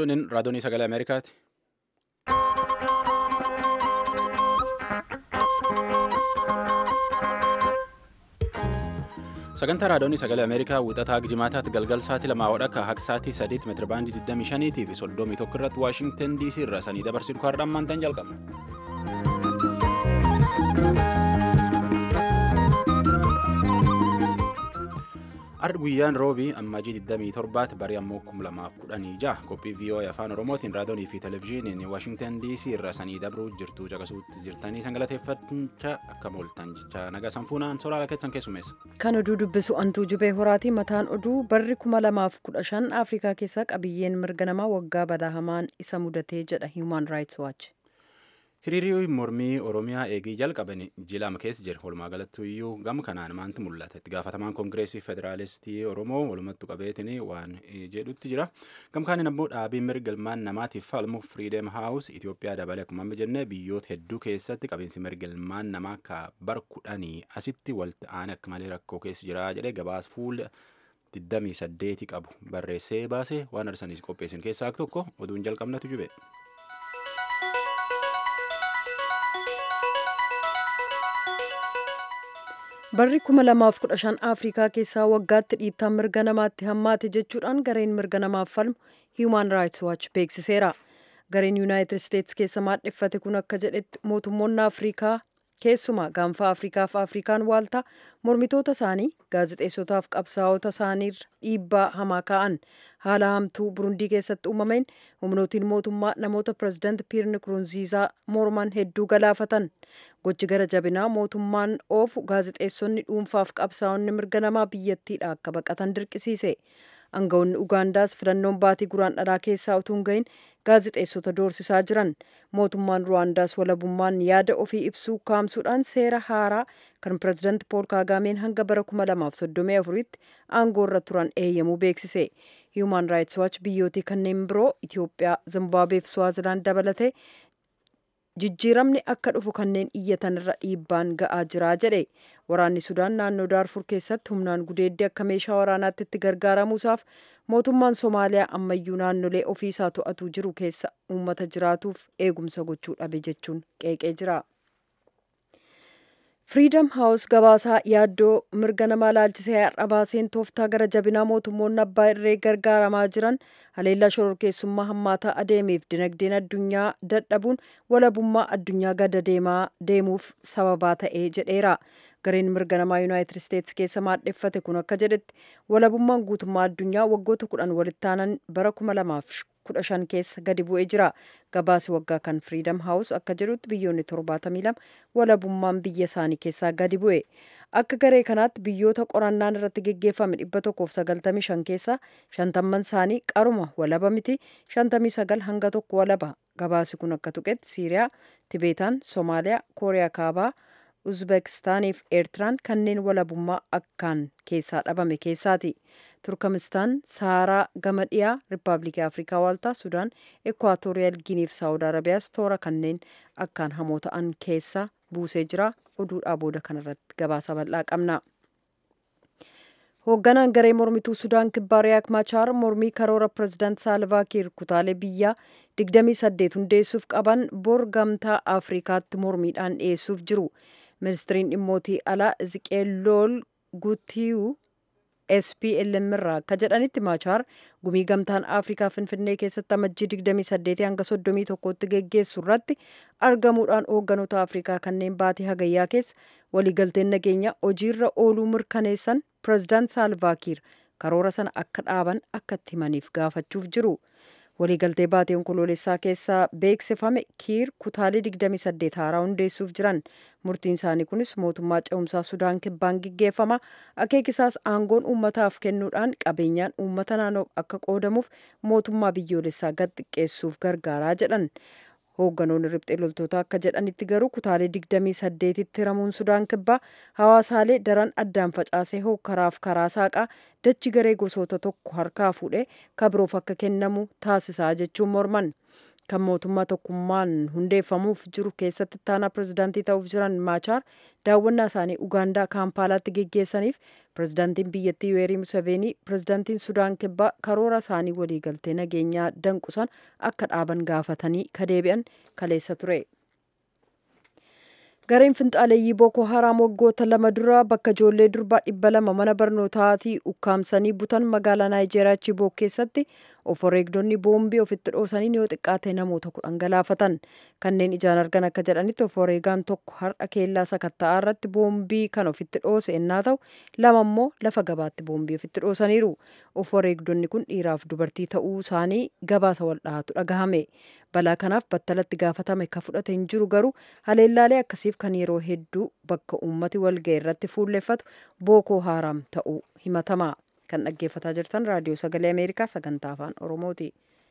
Sunin raadiyoonii sagalee Ameerikaati. Sagantaa raadiyoonii sagalee Ameerikaa wixataa jimaataatti galgal sa'aatii lamaa hodhakka haqi sa'aatii sadiitti meetira baandii 25 fi 31 irratti Waashingtan DC irraa sanii dabarsin kwaadhaan maantaan jalqaba. Ardi guyyaan roobii ammajii 27 barii ammoo 2016 qophii VOA afaan Oromootiin raadiyoonii fi televezyiiniin Waashingtan DC irraa sanii dabruu jirtu caqasuutti jirtanii sangalateeffachaa akka mooltan jecha nagaa sanfuunaan soraala keessan keessumeessa. Kan oduu dubbisu antuu jubee horaatii mataan oduu barri 2015 Afrikaa keessaa qabiyyeen mirga namaa waggaa badaa hamaan isa mudatee jedha Human Rights Watch. Hiriirri mormii Oromiyaa eegii jalqaban jilama keessa jira. Walumaa galatti iyyuu gama kanaan maanti mul'ata. Itti gaafatamaan Koongireesii Federaalistii Oromoo walumattu qabeetiin waan jedhutti jira. Gama kanaan ammoo dhaabii mirga ilmaan namaatiif falmu Freedom House Itoophiyaa dabalee akkuma amma jennee biyyoota hedduu keessatti qabiinsi mirga ilmaan namaa akka bara kudhanii asitti walitti aanee akka malee rakkoo keessa jira jedhee gabaas fuula 28 qabu barreessee baasee waan arsaniis qopheessan keessaa tokko oduun jalqabnatu jube. Barri 2015 Afrikaa keessaa waggaatti dhiittaan mirga namaatti hammaate jechuudhaan gareen mirga namaaf falmu Human Rights Watch beeksiseera. Gareen Yuunaayitid Isteetsi keessa maadheffate kun akka jedhetti mootummoonni Afrikaa keessumaa gaanfa Afrikaa fi Afrikaan waaltaa mormitoota isaanii gaazexeessotaaf qabsaa'ota isaaniirra dhiibbaa hamaa kaa'an haala hamtuu Burundii keessatti uumameen humnootiin mootummaa namoota pirezidaanti Piir Nkurunziizaa morman hedduu galaafatan. Gochi gara jabinaa mootummaan oofu gaazexeessonni dhuunfaaf qabsaa'onni mirga namaa biyyattiidha akka baqatan dirqisiise. Aangawoonni Ugaandaas filannoon baatii guraan dhalaa keessaa utuu hin gahin gaazexeessota doorsisaa jiran. Mootummaan Ruwaandaas walabummaan yaada ofii ibsuu kaamsuudhaan seera haaraa kan pirezidaanti Pool Kaagameen hanga bara 2034tti aangoorra turan eeyyamuu beeksise. Human Rights Watch biyyootii kanneen biroo Itoophiyaa, Zimbaabuwee fi Swaazilaan dabalatee jijjiiramni akka dhufu kanneen iyyatan irra dhiibbaan ga'aa jira jedhe waraanni sudaan naannoo daarfur keessatti humnaan gudeeddii akka meeshaa waraanaatti itti gargaaramuusaaf mootummaan somaaliyaa ammayyuu naannolee ofiisaa to'atuu jiru keessa uummata jiraatuuf eegumsa gochuu dhabe jechuun qeeqee jira. Freedom House gabaasaa yaaddoo mirga namaa laalchisee har'a baaseen tooftaa gara jabinaa mootummoonni abbaa irree gargaaramaa jiran haleellaa shororkeessummaa hammaataa adeemeef dinagdeen addunyaa dadhabuun walabummaa addunyaa gada deemaa deemuuf sababaa ta'ee jedheera. Gareen mirga namaa Yuunaayitid Isteetsi keessa maadheffate kun akka jedhetti walabummaan guutummaa addunyaa waggoota kudhan walitti aanan bara kuma lamaaf kudha shan keessa gadi bu'ee jira. Gabaasi waggaa kan Freedom House akka jedhutti biyyoonni torbaatamii lama walabummaan biyya isaanii keessaa gadi bu'e. Akka garee kanaatti biyyoota qorannaan irratti geggeeffame dhibba tokkoof sagaltamii shan keessaa shantamman isaanii qaruma walaba miti shantamii sagal hanga tokko walaba. Gabaasi kun akka tuqetti Siiriyaa, Tibeetaan, Soomaaliyaa, Kooriyaa Kaabaa, Uzbekistaanii fi Eertiraan kanneen walabummaa akkaan keessaa dhabame keessaati. Turkmenistaan, Saaraa gama dhiyaa, Riippaabilikii Afrikaa Waaltaa, Sudaan, Ekwaatooriyal Ginii fi Saawud Arabiyaas toora kanneen akkaan hamoo ta'an keessa buusee jira. Oduudhaa booda kanarratti gabaasa bal'aa qabna. Hoogganaan garee mormituu Sudaan kibbaa Riyaak Machaar mormii karoora pirezidaant Saalvaa Kiir kutaalee biyyaa 28 hundeessuuf qaban bor gamtaa Afrikaatti mormiidhaan dhiyeessuuf jiru. Ministiriin dhimmootii alaa Ziqeelool Gutiyuu SPLM irraa akka jedhanitti Machaar gumii gamtaan Afrikaa Finfinnee keessatti amajjii 28 hanga 31tti geggeessu irratti argamuudhaan hoogganoota Afrikaa kanneen baatii hagayyaa keessa waliigalteen nageenya hojiirra ooluu mirkaneessan pirezidaant Saalvaakiir karoora sana akka dhaaban akka itti himaniif gaafachuuf jiru. Waliigaltee baatii onkoloolessaa keessaa beeksifame Kiir kutaalee 28 haaraa hundeessuuf jiran. Murtiin isaanii kunis mootummaa ce'umsaa Sudaan kibbaan gaggeeffama. Akeekisaas aangoon uummataaf kennuudhaan qabeenyaan uummata naannoo akka qoodamuuf mootummaa biyyoolessaa gad xiqqeessuuf gargaaraa jedhan. Hoogganoonni riphxee loltoota akka jedhanitti garuu kutaalee 28tti hiramuun Sudaan kibbaa hawaasaalee daran addaan facaasee hokkaraaf karaa saaqaa dachi garee gosoota tokko harkaa fuudhee kabiroof akka kennamu taasisaa jechuun morman. kan mootummaa tokkummaan hundeeffamuuf jiru keessatti ittaanaa pirezidaantii ta'uuf jiran maachaar daawwannaa isaanii ugaandaa kaampaalaatti geggeessaniif pirezidaantiin biyyattii yuweerii museveenii pirezidaantiin sudaan kibbaa karoora isaanii waliigaltee nageenyaa danqusan akka dhaaban gaafatanii kadeebi'an kaleessa ture. gareen finxaaleeyyii booko haraam waggoota lama dura bakka ijoollee durbaa dhibba lama mana barnootaatii ukkaamsanii butan magaalaa naayijeeriyaa chibook keessatti of wareegdonni boombii ofitti dhoosanii yoo xiqqaate namoota kudhan galaafatan kanneen ijaan argan akka jedhanitti of wareegaan tokko har'a keellaa sakatta'aa irratti boombii kan ofitti dhoose ennaa ta'u lama immoo lafa gabaatti boombii ofitti dhoosaniiru of wareegdonni kun dhiiraaf dubartii ta'uu isaanii gabaasa wal dhahatu dhagahame balaa kanaaf battalatti gaafatame ka fudhate hin jiru garuu haleellaalee akkasiif kan yeroo hedduu bakka uummati walga'e irratti fuulleffatu bookoo haaraam ta'uu himatama kan dhaggeeffataa jirtan raadiyoo sagalee ameerikaa sagantaa afaan oromooti.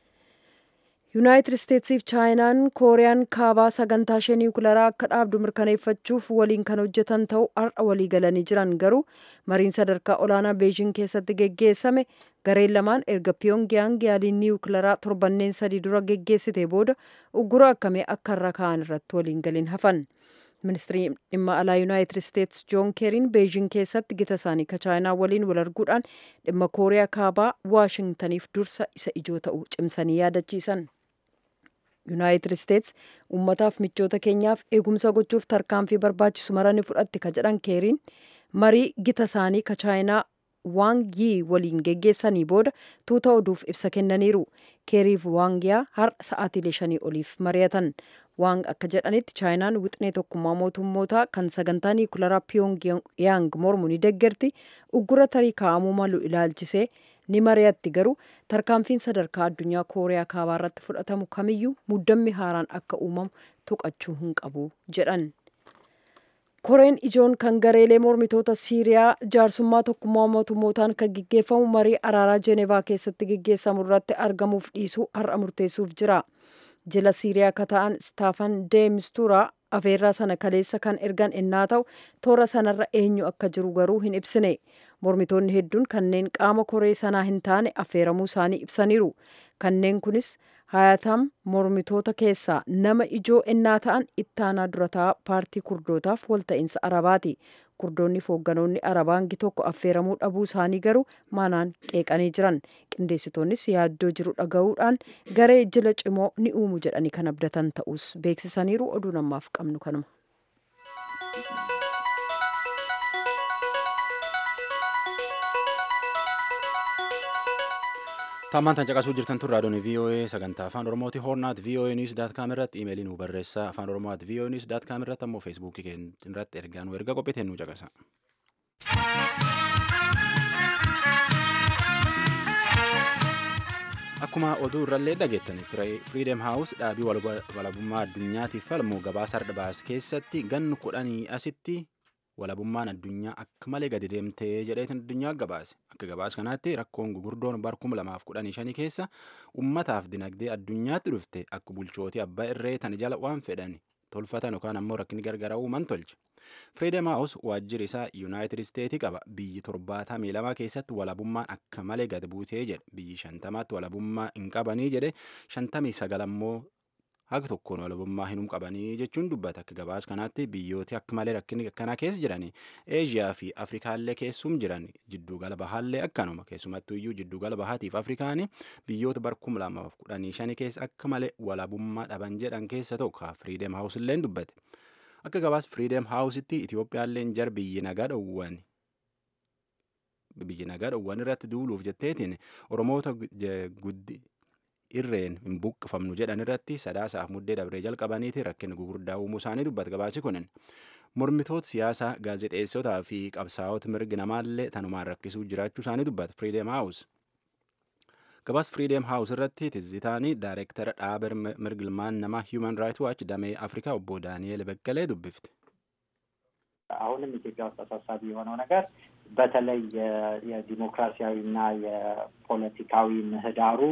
yuunaayitid isteetsiif chaayinaan kooriyaan kaabaa sagantaa ishee niwukilaraa akka dhaabdu mirkaneeffachuuf waliin kan hojjetan ta'uu har'a walii galanii jiran garuu mariin sadarkaa olaanaa beejing keessatti geggeessame gareen lamaan erga piyongiyaang yaaliin niwukilaraa torbanneen sadii dura geggeessite booda uggura akkamii akka irra ka'an irratti waliin galiin hafan. ministiriin dhimma alaa yuunaayitid isteets joon keeriin beejing keessatti gita isaanii ka chaayinaa waliin wal arguudhaan dhimma kooriyaa kaabaa waashingtaniif dursa isa ijoo ta'u cimsanii yaadachiisan. yuunaayitid isteets ummataaf michoota keenyaaf eegumsa gochuuf tarkaanfii barbaachisu marani fudhatti ka jedhan keeriin marii gita isaanii ka chaayinaa waang yii waliin geggeessanii booda tuuta oduuf ibsa kennaniiru keeriif waangiyaa har'a sa'aatiilee shanii oliif mari'atan waang akka jedhanitti chaayinaan wixinee tokkummaa mootummootaa kan sagantaa niwukilaraa piyongiyaang mormu ni deggerti uggura tarii kaa'amuu malu ilaalchisee ni mari'atti garuu tarkaanfiin sadarkaa addunyaa kooriyaa kaabaa irratti fudhatamu kamiyyuu muddammi haaraan akka uumamu tuqachuu hin qabu jedhan. koreen ijoon kan gareelee mormitoota siiriyaa jaarsummaa tokkummaa mootummootaan kan gaggeeffamu marii araaraa jeenevaa keessatti gaggeessamu irratti argamuuf dhiisuu har'a murteessuuf jira jila siiriyaa akka ta'an istaafan deemistuuraa afeerraa sana kaleessa kan ergan ennaa ta'u toora sanarra eenyu akka jiru garuu hin ibsine mormitoonni hedduun kanneen qaama koree sanaa hin taane affeeramuu isaanii ibsaniiru kanneen kunis hayatam mormitoota keessaa nama ijoo ennaa ta'an ittaanaa durataa paartii kurdootaaf walta'iinsa arabaati kurdoonni foogganoonni arabaa hangi tokko affeeramuu dhabuu isaanii garuu maanaan qeeqanii jiran qindeessitoonnis yaaddoo jiru dhaga'uudhaan garee jila cimoo ni uumu jedhanii kan abdatan ta'us beeksisaniiru oduu namaaf qabnu kanuma. Tammaan tan caqasuu jirtan tun raadiyoon VOA sagantaa afaan oromooti hoornaat VOA news daat kaam irratti imeelii nu barreessaa afaan oromoot VOA news daat kaam irratti ammoo feesbuukii keenya irratti ergaa nu erga qophiiteen nu caqasa. Akkuma oduu irrallee dhageettani Freedom House dhaabii walabummaa addunyaatiif falmu gabaasa hardhabaas keessatti gannu kudhanii asitti walabummaan addunyaa akka malee gadi deemtee jedheetin addunyaa gabaase akka gabaas kanaatti rakkoon gugurdoon bar kuma lamaaf kudhanii shanii keessa ummataaf dinagdee addunyaatti dhufte akka bulchootii abbaa irree tan jala waan fedhan tolfatan yookaan ammoo rakkinni gargaraa uuman tolche. Freedom House waajjirri isaa Yuunaayitid Isteetii qaba. Biyyi torbaatamii lama keessatti walabummaan akka malee gad buutee jedhe. Biyyi shantamaatti walabummaa hin qabanii jedhe. Shantamii sagal ammoo haga tokkoon walabummaa hin qabanii jechuun dubbata akka gabaas kanaatti biyyooti akka malee rakkinni akkanaa keessa jiran eeshiyaa fi afrikaallee keessum jiran jiddugala bahaallee akkanuma keessumattuu iyyuu jiddugala bahaatiif afrikaanii biyyoota bar kuma lamaaf kudhanii shanii keessa akka malee walabummaa dhaban jedhan keessa tokko firiideem haawus illeen dubbate akka gabaas firiideem haawusitti itiyoophiyaalleen jar biyyi nagaa dhowwan biyyi nagaa dhowwan irratti duuluuf jetteetiin oromoota guddi irreen hin buqqifamnu jedhan irratti sadaasaaf muddee dabree jalqabaniiti rakkina gugurdaa uumuu isaanii dubbata gabaasi kunin mormitoota siyaasaa gaazexeessotaa fi qabsaa'ota mirgi namaallee tanumaan rakkisuu jiraachuu isaanii dubbata firiideem haawus gabaas firiideem haawus irratti tizitaanii daayireektara dhaaba mirgilmaan namaa hiiman raayit waaች damee አፍሪካ ኦቦ ዳንኤል በቀለ ዱብፍት አሁንም ኢትዮጵያ ውስጥ አሳሳቢ የሆነው ነገር በተለይ የዲሞክራሲያዊና የፖለቲካዊ ምህዳሩ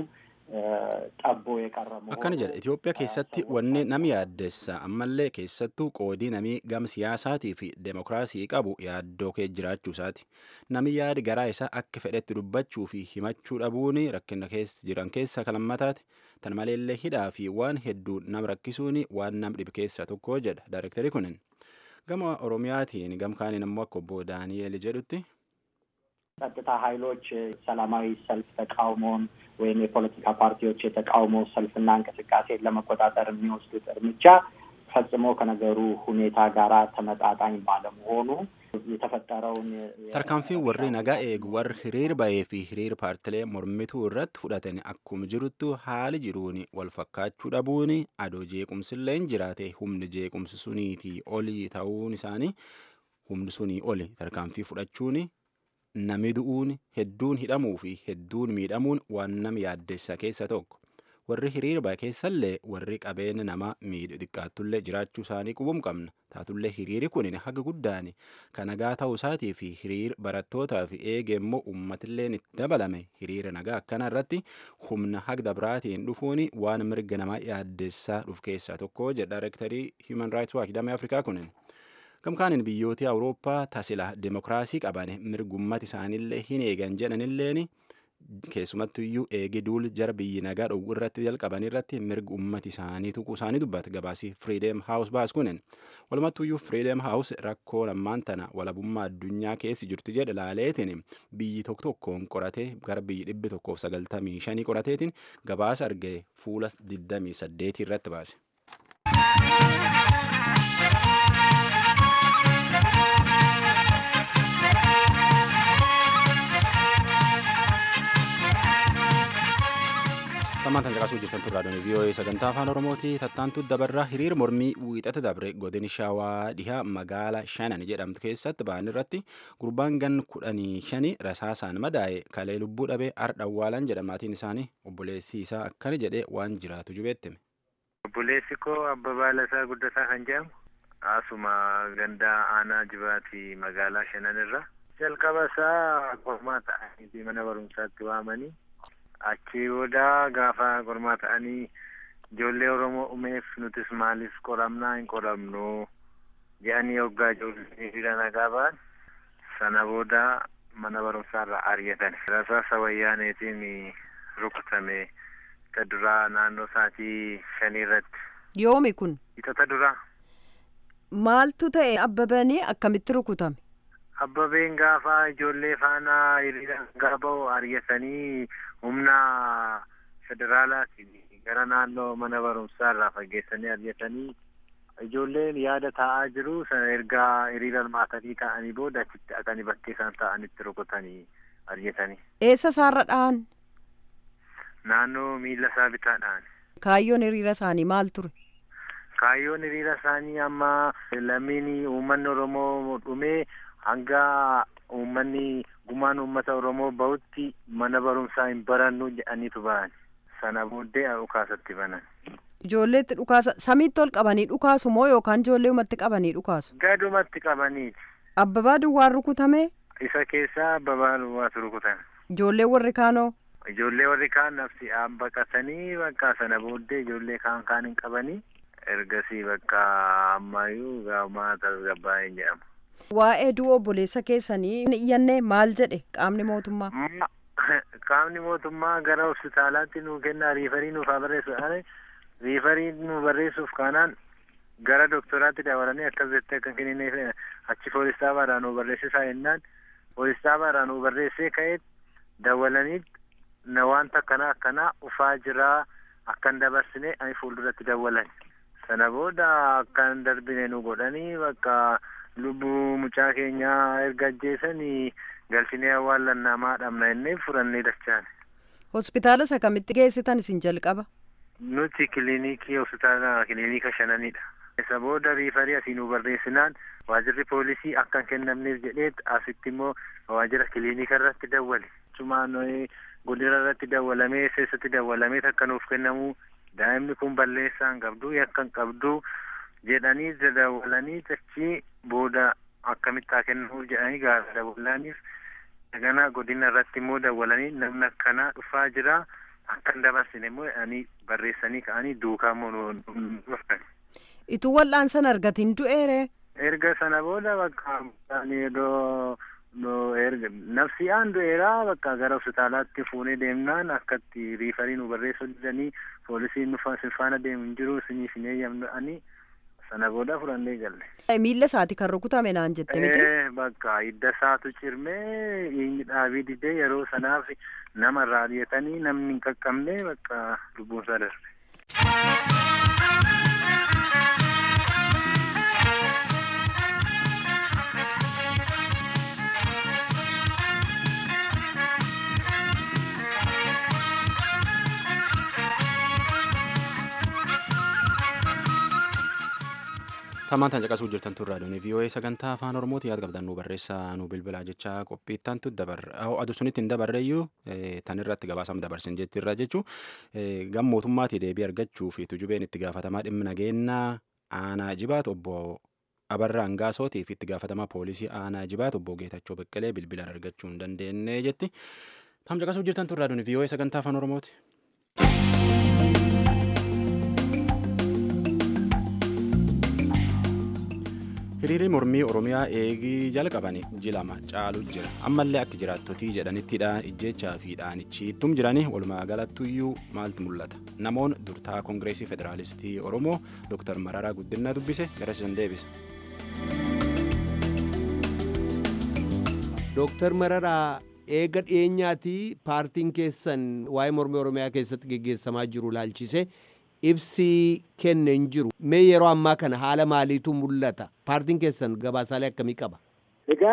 xabboo የቀረ akkana jedha Itoophiyaa keessatti wanni nami yaaddessa ammallee keessattuu qoodii namii gam siyaasaatii fi demokiraasii qabu yaaddoo kee jiraachuu isaati nami yaadi garaa isaa akka fedhetti dubbachuu fi himachuu dhabuun rakkina keessa jiran keessa kalammataati tan maleellee hidhaa fi waan hedduu nam rakkisuun waan nam dhibe keessaa tokko jedha daayirektarii kunin gama oromiyaatiin gamkaaniin ammoo akka obbo daani'eel jedhutti ጸጥታ ኃይሎች ሰላማዊ ሰልፍ ተቃውሞን ወይም የፖለቲካ ፓርቲዎች የተቃውሞ ሰልፍና እንቅስቃሴን ለመቆጣጠር የሚወስዱት እርምጃ ፈጽሞ ከነገሩ ሁኔታ ጋር ተመጣጣኝ ባለመሆኑ የተፈጠረውን tarkaanfiin warri nagaa eegu warri hiriir bahee fi hiriir paartilee mormituu irratti fudhatan akkuma jiruttu haali jiruun wal fakkaachuu dhabuun adoo jeequmsillee hin jiraate humni jeequmsi suniitii olii ta'uun isaanii humni sunii oli tarkaanfii fudhachuun nami du'uun hedduun hidhamuu fi hedduun miidhamuun waan nama yaaddessa keessa tokko warri hiriir bahe keessallee warri qabeenya nama miidhu xiqqaattullee jiraachuu isaanii qubum qabna taatullee hiriiri kun haga guddaan kan nagaa ta'uu isaatii fi hiriir barattootaa fi eege immoo uummatilleen itti dabalame hiriira nagaa akkana irratti humna haga dabraatiin dhufuun waan mirga namaa yaaddessaa dhuf keessaa tokko jedha daayirektarii human rights watch damee afrikaa kunin. gamkaanin biyyooti awurooppaa tasila demokiraasii qaban mirgummat isaanillee hin eegan jedhanilleen keessumattu iyyuu eegi duul jara biyyi nagaa dhowwu irratti jalqaban irratti mirga ummati isaanii tuquu isaanii dubbata gabaasi firiideem haawus baas kunin walumattu iyyuu firiideem haawus rakkoo lammaan tana walabummaa addunyaa keessi jirtu jedhe laaleetiin biyyi tokko tokkoon qoratee gara biyyi dhibbi tokkoof sagaltamii shanii qorateetiin gabaasa argee fuula digdamii saddeetii irratti baase. Tammaantan caqasuu jirtan turraa doonii VOA sagantaa afaan Oromooti tattaantu dabarraa hiriir mormii wiixata dabre godini shawaa dhihaa magaala shanan jedhamtu keessatti ba'an irratti gurbaan gan kudhanii shani rasaasaan madaa'e kalee lubbuu dhabee ardha awwaalan jedhamaatiin isaanii obboleessi isaa akkana jedhee waan jiraatu jubeettime. Obboleessi koo Abbabaa Lasaa Guddataa kan jedhamu asuma gandaa aanaa jibaatii magaalaa shanan irra jalqaba isaa qormaa ta'anii mana barumsaatti waamanii achii booda gaafa qormaa ta'anii ijoollee oromoo umeef nutis maaliif qoramnaa hin qoramnu jedhanii hoggaa ijoollee hiriira nagaa ba'an sana booda mana barumsaarraa ari'atan rasaasa wayyaaneetiin rukutame isa duraa naannoo sa'aatii shanii irratti. Yoomi kun Itota duraa. maaltu ta'e abbabanii akkamitti rukutame? Abbabeen gaafa ijoollee faana hiriira nagaa ba'u ari'atanii humna federaalaatiin gara naannoo mana barumsaa irraa fageessanii ari'atanii ijoolleen yaada taa'aa jiru sana ergaa hiriira hirmaatanii taa'anii booda achitti dhaqanii bakkee isaan taa'anitti rukutanii ari'atanii. Eessa isaarra dha'an? Naannoo miila isaa bitaadhaan. Kaayyoon hiriira isaanii maal ture? Kaayyoon hiriira isaanii amma lammiin uummanni Oromoo dhumee hanga uummanni gumaan uummata Oromoo bahutti mana barumsaa hin barannu jedhaniitu ba'an. Sana booddee dhukaasatti banan. Ijoolleetti dhukaasa samiitti ol qabanii dhukaasu moo yookaan ijoollee umatti qabanii dhukaasu? Gadumatti qabaniiti. Abbabaa duwwaan rukutame Isa keessaa Abbabaa duwwaatu rukutan. ijoollee warri kaanoo Ijoollee warri kaan nafsi aan baqatanii bakka sana booddee ijoollee kaan kaan hin qabanii ergasii bakka ammayyuu gaamaa tasgabbaa hin jedhamu. waa'ee du'a obboleessa keessanii hin iyyanne maal jedhe qaamni mootummaa? Ma- qaamni mootummaa gara hospitaalaatti nu kenna riifarii nuuf haa barreessu jedhanii riifarii nu barreessuuf kaanaan gara doktoraatti dabalanii akkas jettee akka kennineef achi poolistaabaadhaa nu barreessisaa jennaan poolistaabaadhaa nu barreessee ka'eet dawalanii na wanta akkanaa akkanaa ufaa jiraa akkan dabarsine ani fuulduratti dawalan sana booda akkan darbine nu godhanii bakka lubbuu mucaa keenyaa erga ajjeesanii galchinee awwaallannamaa dhabna jennee furannee dachaan Hospitaala isa kamitti geessitan isin jalqaba? nuti kiliinikii hospitaala kiliinika shananidha isa booda riifarii asii nu barreessinaan waajirri poolisii akka hin kennamneef jedheet asitti immoo waajira kiliinika irratti dawwale cumaan godina irratti dawwalamee keessatti dawwalamee akka nuuf kennamu daa'imni kun balleessaa hin qabdu yakka hin qabdu jedhanii dawwalanii achii booda akkamitti haa kennamuuf jedhanii gaafa dawwalaniif Daganaa godina irratti immoo dawwalanii namni akkanaa dhufaa jira akka hin dabarsine immoo ani barreessanii ka'anii duukaa immoo nu dhufan. Ituu wal'aansan argatiin du'eere. Erga sana booda bakka ani yeroo no erga nafsi aan du'eeraa bakka gara hospitaalaatti fuunee deemnaan akkatti riifarii nu barreessuu didanii poolisiin nu faana deemu hin jiru isiniif hin eeyyamnu ani sana booda fudhannee galle. Miilla isaati kan rukutame naan jette miti. Bakka hidda isaatu cirmee inni dhaabii didee yeroo sanaaf nama irraa ari'atanii namni hin qaqqabne bakka lubbuun isaa darbe. Tamaan tan caqasuu jirtan tun raadiyoon VOA sagantaa afaan Oromooti yaada qabdan nu barreessaa nu bilbilaa jecha qophiittantu dabarra adu sunitti hin dabarreeyyuu tan irratti gabaasam dabarsin jettirra jechuu gam mootummaatii deebii argachuu fi tujubeen itti gaafatamaa dhimma nageenyaa aanaa jibaat obbo Abarraa Angaasootii fi itti gaafatamaa poolisii aanaa jibaat obbo Geetachoo Beqqelee bilbilaan argachuu hin dandeenye jetti. Tam caqasuu jirtan tun raadiyoon VOA sagantaa afaan Oromooti. hiriirri mormii oromiyaa eegii jalqabani jilama caalu jira ammallee akka jiraattotii jedhanittidhaan ijjechaa fi dhaanichiittum jirani walumaa galattuyyuu maaltu mul'ata namoon durtaa koongireesii federaalistii oromoo dooktar mararaa guddinaa dubbise garasisan deebise. dooktar mararaa eega dhiyeenyaatii paartiin keessan waa'ee mormii oromiyaa keessatti geggeessamaa jiru laalchise ibsii kenne hin jiru mee yeroo ammaa kana haala maaliitu mul'ata paartiin keessan gabaasaalee akkamii qaba Egaa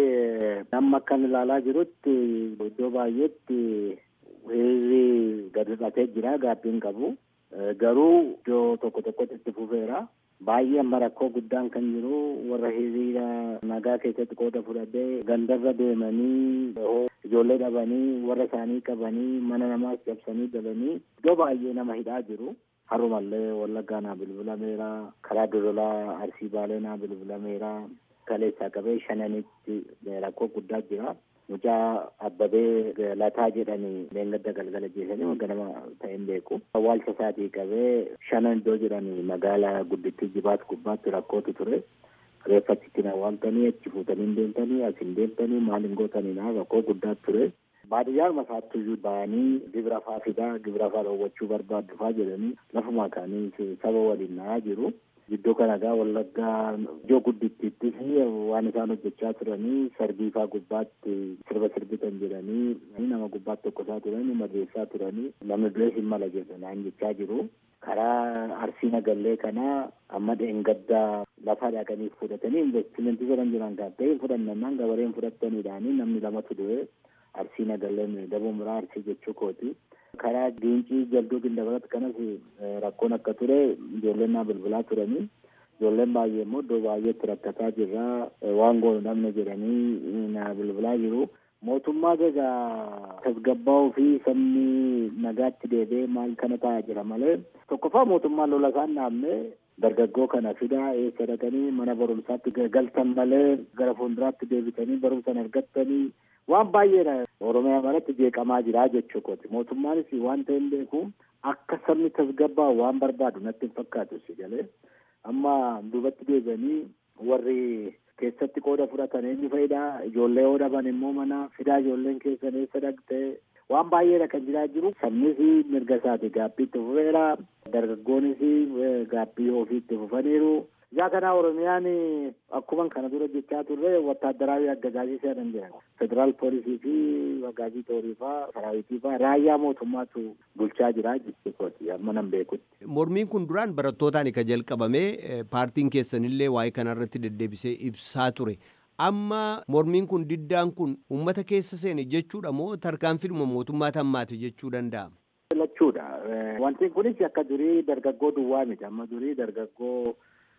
amma akkan ilaalaa jirutti iddoo baay'eetti hiriirri gadi dhiqatee jira gaabbiin qabu garuu iddoo tokko tokkotti itti fufeera baay'ee amma rakkoo guddaan kan jiru warra hiriira nagaa keessatti qooda fudhatee gandarra deemanii ijoollee dhabanii warra isaanii qabanii mana namaas cabsanii galanii iddoo baay'ee nama hidhaa jiru. Harumallee wallaggaa naa bilbilameera karaa dodolaa arsii baalee naa bilbilameera kaleessaa qabee shananitti rakkoo guddaa jira. Mucaa abbabee lataa jedhanii leengadda galgala jeesanii ganama ta'een beeku. Awwaalcha isaatii qabee shanan iddoo jedhanii magaalaa guddittii jibaat gubbaatti rakkootu ture. Reeffachitti awwaaltanii achi fuutanii deemtanii as hin deemtanii maal hin gootanii rakkoo guddaa ture. baadiyyaa masaattuyyuu ba'anii gibira faa fidaa gibira faa dhoowwachuu barbaaddu faa jedhanii lafuma kaanii saba waliin na'aa jiru. Iddoo kana gaa wallaggaa iddoo guddittiittis waan isaan hojjechaa turanii sarbii faa gubbaatti sirba sirbitan jedhanii nama gubbaatti tokkosaa turanii madeessaa turanii namni du'ees hin mala jedhan jechaa jiru. Karaa arsii nagallee kana amma dheengaddaa lafa dhaqanii fudhatanii investimentii jedhan jiran kan ta'e fudhannannaan gabareen fudhataniidhaanii namni lamatu du'e. arsii nagalleen daboo muraa arsii jechuu kooti. Karaa diincii jalduu gindabaratti kanas rakkoon akka ture ijoolleen naa bilbilaa turanii ijoolleen baay'ee immoo iddoo baay'eetti rakkataa jirra waan goonu dhabne jedhanii naa bilbilaa jiru. Mootummaa egaa tasgabbaa'uu fi sabni nagaatti deebi'ee maal kana taa'aa jira malee tokkoffaa mootummaan lola isaan dhaabne dargaggoo kana fidaa eessa dhaqanii mana barumsaatti galtan malee gara fuulduraatti deebitanii barumsa argattanii waan baay'eedha oromiyaa maratti jeeqamaa jira jechuu kooti mootummaanis waan ta'e hin beeku akka sabni tasgabbaa'u waan barbaadu natti hin fakkaatu si galee amma duubatti deebi'anii warri keessatti qooda fudhatan eenyu fayidaa ijoollee yoo dhaban immoo mana fidaa ijoolleen keessan eessa dhaqxee waan baay'eedha kan jiraa jiru sabnis mirga isaati gaaffii itti fufeera dargaggoonis gaaffii ofii itti fufaniiru yaa kanaa oromiyaan akkuma kana dura jechaa turre wattaadaraawi aggajaajii seenan jira federaal poolisii fi waggaajii toorii faa saraawitii faa raayyaa mootummaatu bulchaa jira jechuudha amma nan beekutti. Mormiin kun duraan barattootaan ka jalqabame paartiin keessanillee waa'ee kanarratti deddeebisee ibsaa ture. Amma mormiin kun diddaan kun uummata keessa seene jechuudha moo tarkaanfiidhuma mootummaa tammaati jechuu danda'ama? Lachuudha. Wanti kunis akka durii dargaggoo duwwaa miti amma durii dargaggoo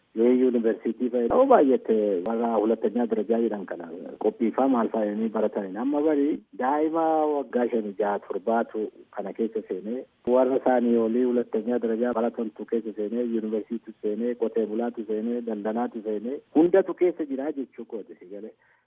የዩኒቨርሲቲ ፈው ባየት ወራ ሁለተኛ ደረጃ ይደን ከና ቆጲፋ ማልፋ የኒ በረተኒ አማ በሪ ዳይማ ወጋሸን ጃ ቱርባቱ ከነ ኬሰ ሴኔ ወረ ሳኒ ዮሊ ሁለተኛ ደረጃ በረተንቱ ኬሰ ሴኔ ዩኒቨርሲቲ ሴኔ ቆቴ ቡላቱ ሴኔ ደንደናቱ ሴኔ ሁንደቱ ኬሰ ጅራ ጀቹ ኮት ሲገለ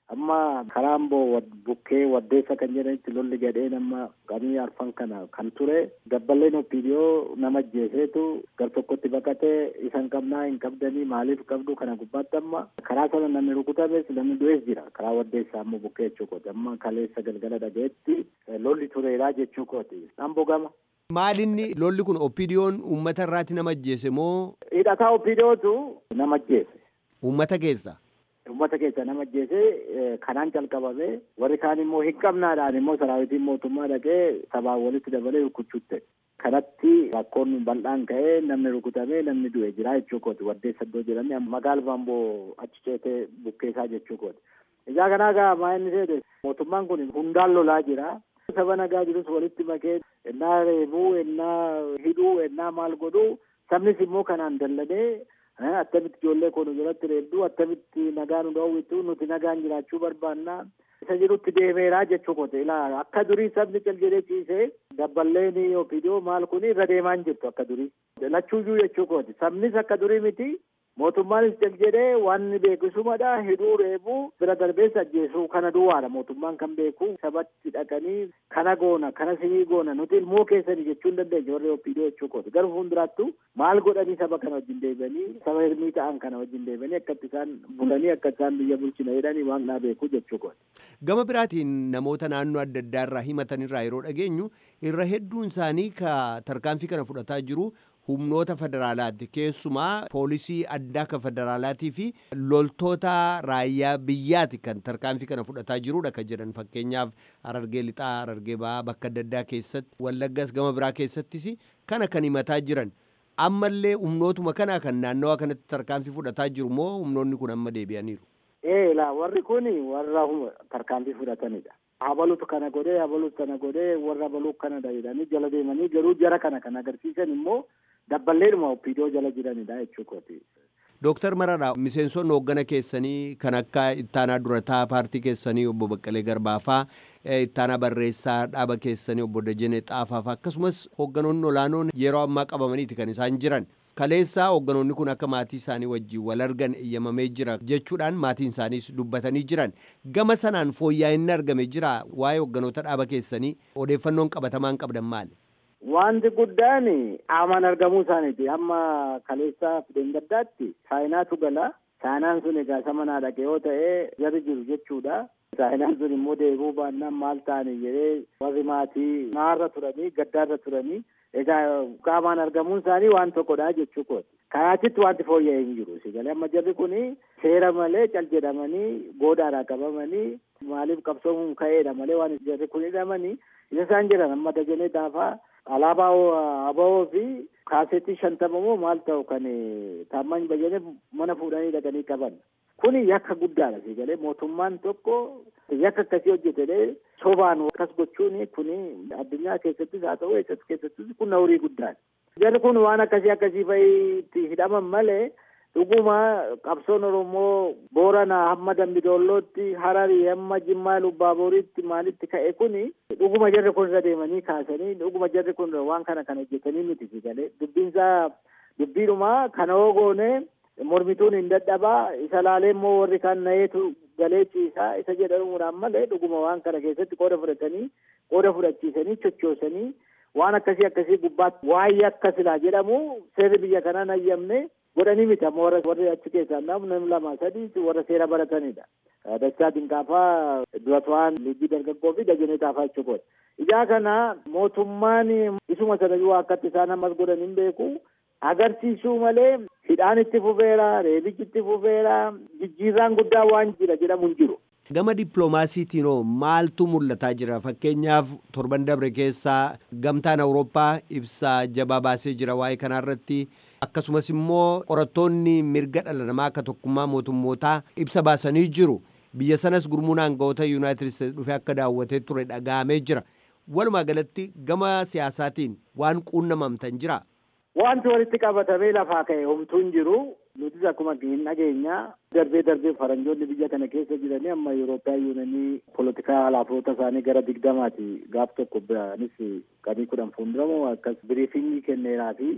amma karaan boo bukkee waddeessa kan jedhanitti lolli gadheen amma qabanii arfan kana kan ture dabballeen opiidiyoo nama ajjeeseetu gar tokkotti baqatee isan qabnaa hin qabdanii maaliif qabdu kana gubbaatti amma karaa sana namni rukutames namni du'ees jira karaa waddeessaa ammoo bukkee jechuu kooti amma kaleessa galgala dhageetti lolli tureeraa jechuu kooti amboo gama. Maalinni lolli kun opiidiyoon uummata irraati nama ajjeese moo Hidhataa opiidiyootu nama ajjeese. uummata keessa? Uummata keessa nama ajjeese kanaan calqabame warri kaan immoo hin qabnaadhaan immoo saraawitiin mootummaa dhaqee sabaan walitti dabalee rukuchuutte. Kanatti rakkoon bal'aan ka'ee namni rukutamee namni du'e jira jechuu kooti waddeessa iddoo jedhamee magaala baamboo achi ceetee bukkeessaa jechuu kooti. Ijaa kanaa gaa maa inni seete mootummaan kun hundaan lolaa jira. Saba nagaa jirus walitti makee ennaa reebuu ennaa hidhuu ennaa maal godhuu sabnis immoo kanaan dallanee attamitti ijoollee koo nu jalatti reebduu attamitti nagaa nu dhoowwitu nuti nagaan jiraachuu barbaannaa isa jirutti deemeeraa jechuu kote ilaa akka durii sabni cal jedhee ciisee dabballeen opiidiyoo maal kun irra deemaa hin jirtu akka durii lachuuyyuu jechuu kooti sabnis akka durii miti mootummaanis cal jedhee waan beekisumadha hidhuu reebuu bira darbeessa ajjeesuu kana duwwaadha mootummaan kan beeku sabatti dhaqanii kana goona kana sinii goona nuti ilmoo keessanii jechuu hin dandeenye warri opiidiyoo jechuu kooti garuu fuulduraattu maal godhanii saba kana wajjin deebi'anii saba hirmii ta'an kana wajjin deebi'anii akkatti isaan bulanii akka isaan biyya bulchina jedhanii waan naa beeku jechuu kooti. Gama biraatiin namoota naannoo adda addaa irraa himatan irraa yeroo dhageenyu irra hedduun isaanii ka tarkaanfii kana fudhataa jiru humnoota federaalaati keessumaa poolisii addaa kan federaalaatii fi loltoota raayyaa biyyaati kan tarkaanfii kana fudhataa jirudha kan jedhan fakkeenyaaf harargee lixaa harargee ba'aa bakka adda addaa keessatti wallaggas gama biraa keessattis kana kan himataa jiran ammallee humnootuma kanaa kan naannawaa kanatti tarkaanfii fudhataa jiru moo humnoonni kun amma deebi'aniiru. Ee laa warri kun warra tarkaanfii fudhatanidha. Habalutu kana godhee habalutu kana godhee warra habaluu kana jedhanii jala deemanii garuu jara kana kan agarsiisan immoo dabballeedhuma opiidiyoo jala jiranidha jechuu kooti. Dooktar Mararaa miseensonni hooggana keessanii kan akka ittaanaa durataa paartii keessanii obbo Baqqalee Garbaafaa ittaanaa barreessaa dhaaba keessanii obbo Dajenee Xaafaafaa akkasumas hoogganoonni olaanoon yeroo ammaa qabamaniiti kan isaan jiran. Kaleessaa hoogganoonni kun akka maatii isaanii wajjin wal argan eeyyamamee jira jechuudhaan maatiin isaaniis dubbatanii jiran. Gama sanaan fooyya'inni argame jira waa'ee hoogganoota dhaaba keessanii odeeffannoon qabatamaan qabdan maali? Wanti guddaan qaamaan argamuu isaaniiti. Amma kaleessaa fideen gaddaatti saayinaatu gala. Saayinaan sun egaa isa manaa dhaqe yoo ta'e jarri jiru jechuudha. Saayinaan sun immoo deebuu baannaan maal ta'anii jedhee warri maatii naarra turanii gaddaarra turanii egaa qaamaan argamuun isaanii waan tokkodha jechuu kooti. Karaatitti wanti fooyya'ee hin jiru. Sigalee amma jarri kun seera malee cal jedhamanii goodaadhaa qabamanii maaliif qabsoomuun ka'eedha malee waan jarri kun hidhamanii isa isaan jedhan amma dajanee daafaa alaabaa abawoo fi kaasetii shantama moo maal ta'u kan taamman bayyane mana fuudhanii dhaqanii qaban. Kuni yakka guddaadha sigalee mootummaan tokko yakka akkasii hojjetee sobaan akkas gochuun kuni addunyaa keessattis haa ta'u eessatti keessattis kun horii guddaadha. Jarri kun waan akkasii akkasii fa'iitti hidhaman malee dhuguma qabsoon Oromoo Booranaa hamma Dambidoollootti Hararii hamma Jimmaa Lubbaaboriitti maalitti ka'e kuni dhuguma jarri kun irra deemanii kaasanii dhuguma jarri kun waan kana kan hojjetanii miti sigalee dubbiinsaa dubbiidhuma kana hoo goone mormituun hin dadhabaa isa laalee immoo warri kaan na'eetu galee ciisaa isa jedhamuudhaan malee dhuguma waan kana keessatti qooda fudhatanii qooda fudhachiisanii chochoosanii waan akkasii akkasii gubbaatti waa'ee akka silaa jedhamu seerri biyya kanaa hayyamne godhanii miti amma warra warri achi keessaa namni lama sadii warra seera baratanidha. Dachaa Dinqaafaa Duratwaan Liigii Dargaggoo fi Dajanee Taafaa jechuudha. Ijaa kana mootummaan isuma sanayyuu akkatti isaan ammas godhan hin beeku. Agarsiisuu malee hidhaan itti fufeera, reebichi itti fufeera, jijjiirraan guddaa waan jira jedhamu hin jiru. Gama dippiloomaasiitiin hoo maaltu mul'ataa jira? Fakkeenyaaf torban dabre keessaa gamtaan Awurooppaa ibsaa jabaa baasee jira waa'ee kanarratti. Akkasumas immoo qorattoonni mirga dhala namaa akka tokkummaa mootummootaa ibsa baasanii jiru. Biyya sanas gurmuun aangawoota Yuunaayitid Isteetsi dhufee akka daawwatee ture dhaga'amee jira. Walumaa galatti gama siyaasaatiin waan quunnamamtan jira. Wanti walitti qabatamee lafaa ka'e homtuu hin jiru. Nutis akkuma hin dhageenya darbee darbee faranjoonni biyya kana keessa jiranii amma Yurooppaa yuunanii poolitikaa alaafoota isaanii gara digdamaati gaaf tokko biraanis qanii kudhan fuulduramoo akkas biriifingii kenneeraa fi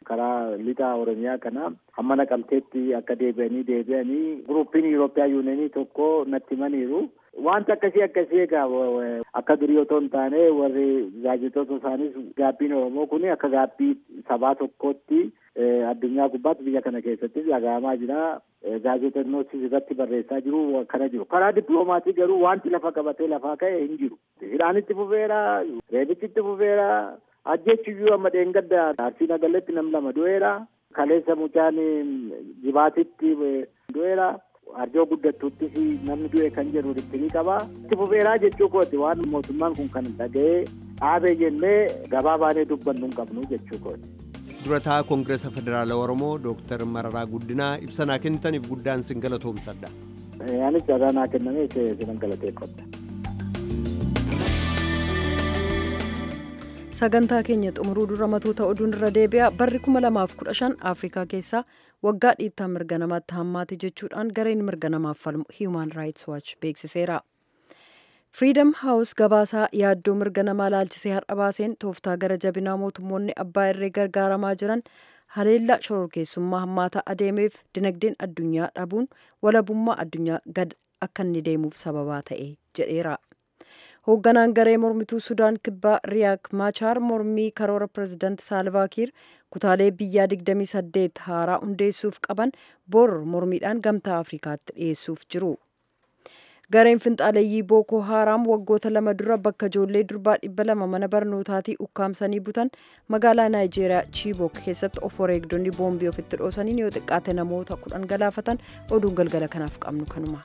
karaa lixa oromiyaa kana hamma naqamteetti akka deebi'anii deebi'anii guruupiin Yuurooppiyaa yuunenii tokko natti himaniiru. Wanta akkasii akkasii egaa akka durii otoo hin taane warri gaazexoota isaanis gaabbiin Oromoo kun akka gaabbii sabaa tokkootti addunyaa gubbaatti biyya kana keessattis dhaga'amaa jira. Gaazexeessonnis irratti barreessaa jiru akkana jiru. Karaa dippiloomaatii garuu wanti lafa qabatee lafaa ka'e hin jiru. Hidhaan itti fufeera, reebichi itti fufeera, ajjechuyyuu amma dheengadda arsii nagaletti nam lama du'eera. Kaleessa mucaan jibaatitti du'eera. arjoo guddattuuttis namni du'e kan jedhu dhiphinii qaba. Itti fufeeraa jechuu kooti waan mootummaan kun kan dhaga'ee dhaabee jennee gabaa baanee dubbannu hin qabnu jechuu kooti. durataa koongireesa federaalaa oromoo dooktar mararaa guddinaa ibsa naa kennitaniif guddaan sin galatoomsadha. Anis carraa naa kenname sinan galateeffadha. sagantaa keenya xumuruu dura matoota oduun irra deebi'a barri 2015 afrikaa keessaa waggaa dhiittaa mirga namaatti hammaate jechuudhaan gareen mirga namaaf falmu human rights watch beeksiseera. Freedom House gabaasaa yaaddoo mirga namaa laalchisee har'a baaseen tooftaa gara jabinaa mootummoonni abbaa irree gargaaramaa jiran haleellaa shororkeessummaa hammaataa adeemeef dinagdeen addunyaa dhabuun walabummaa addunyaa gad akka inni deemuuf sababaa ta'e jedheera. hoogganaan garee mormituu sudaan kibbaa riyaak maachaar mormii karoora pirezidaanti saalvaakiir kutaalee biyyaa 28 haaraa hundeessuuf qaban bor mormiidhaan gamtaa afrikaatti dhiyeessuuf jiru. gareen finxaaleeyyii bookoo haaraam waggoota lama dura bakka ijoollee durbaa dhibba lama mana barnootaatii ukkaamsanii butan magaalaa naayijeeriyaa chiibok keessatti of wareegdonni boombii ofitti dhoosaniin yoo xiqqaate namoota kudhan galaafatan oduun galgala kanaaf qabnu kanuma.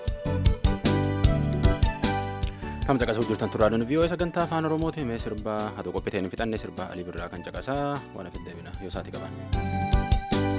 Tam caqasuu jirtan turaadoon vii'oo sagantaa afaan oromooti mee sirbaa haa qophiiteen fixannee sirbaa alii birraa kan caqasaa waan afitti deebina yoo isaati qaban.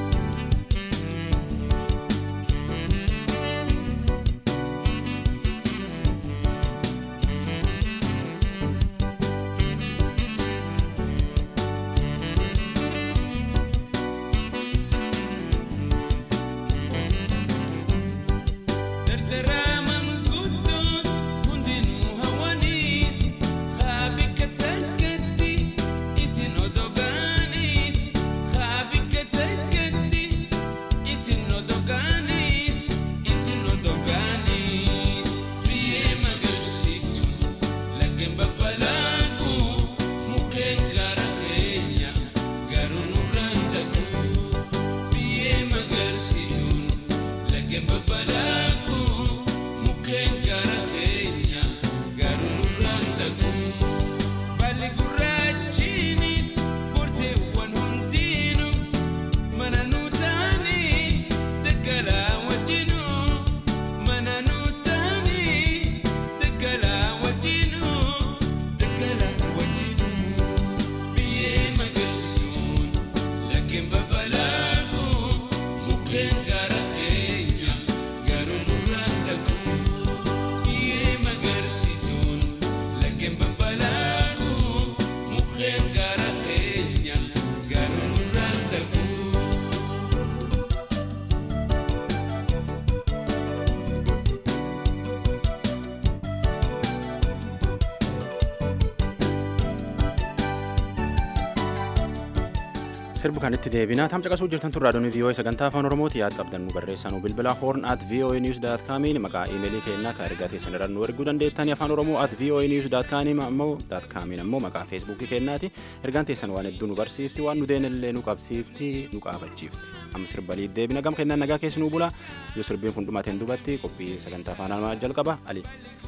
sirbu kan itti deebinaa tam caqasuu jirtan tun raadiyoon vii'oo sagantaa afaan oromooti yaad qabdannu barreessanuu bilbila hoorn at vii'oo niws daat kaamiin maqaa iimeelii keenyaa ka ergaa teessan irraa nu erguu dandeettanii afaan oromoo at vii'oo niws daat kaamiin ammoo daat kaamiin ammoo maqaa feesbuukii keenyaati ergaan teessan waan hedduu nu barsiifti waan nu deenillee nu qabsiifti nu qaabachiifti amma sirbalii deebina gam kennaan nagaa keessi nu bula yoo sirbiin kun dhumateen dubatti qophii sagantaa afaan oromoo jalqaba ali.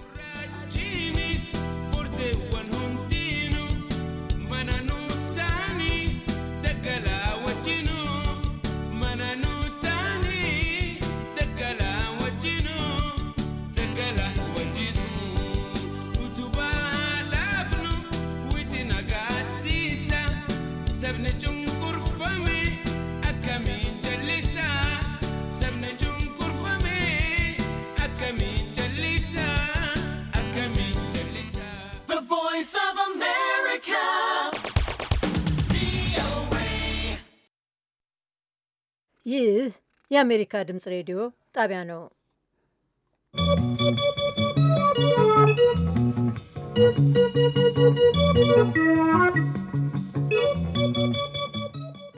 ይህ የአሜሪካ ድምፅ ሬዲዮ ጣቢያ ነው።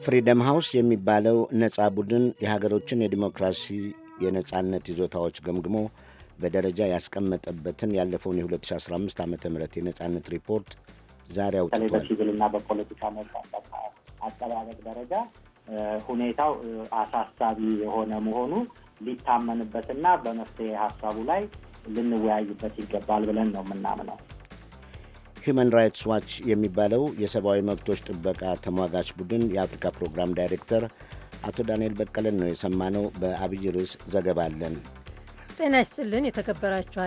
ፍሪደም ሃውስ የሚባለው ነፃ ቡድን የሀገሮችን የዲሞክራሲ የነፃነት ይዞታዎች ገምግሞ በደረጃ ያስቀመጠበትን ያለፈውን የ2015 ዓ ም የነፃነት ሪፖርት ዛሬ በተለይ አውጥቷል። በሲቪልና በፖለቲካ ነጻነት አጠባበቅ ደረጃ ሁኔታው አሳሳቢ የሆነ መሆኑ ሊታመንበትና በመፍትሄ ሀሳቡ ላይ ልንወያይበት ይገባል ብለን ነው የምናምነው። ሂዩማን ራይትስ ዋች የሚባለው የሰብአዊ መብቶች ጥበቃ ተሟጋች ቡድን የአፍሪካ ፕሮግራም ዳይሬክተር አቶ ዳንኤል በቀለን ነው የሰማነው። በአብይ ርዕስ ዘገባ አለን። ጤና ይስጥልን የተከበራችሁ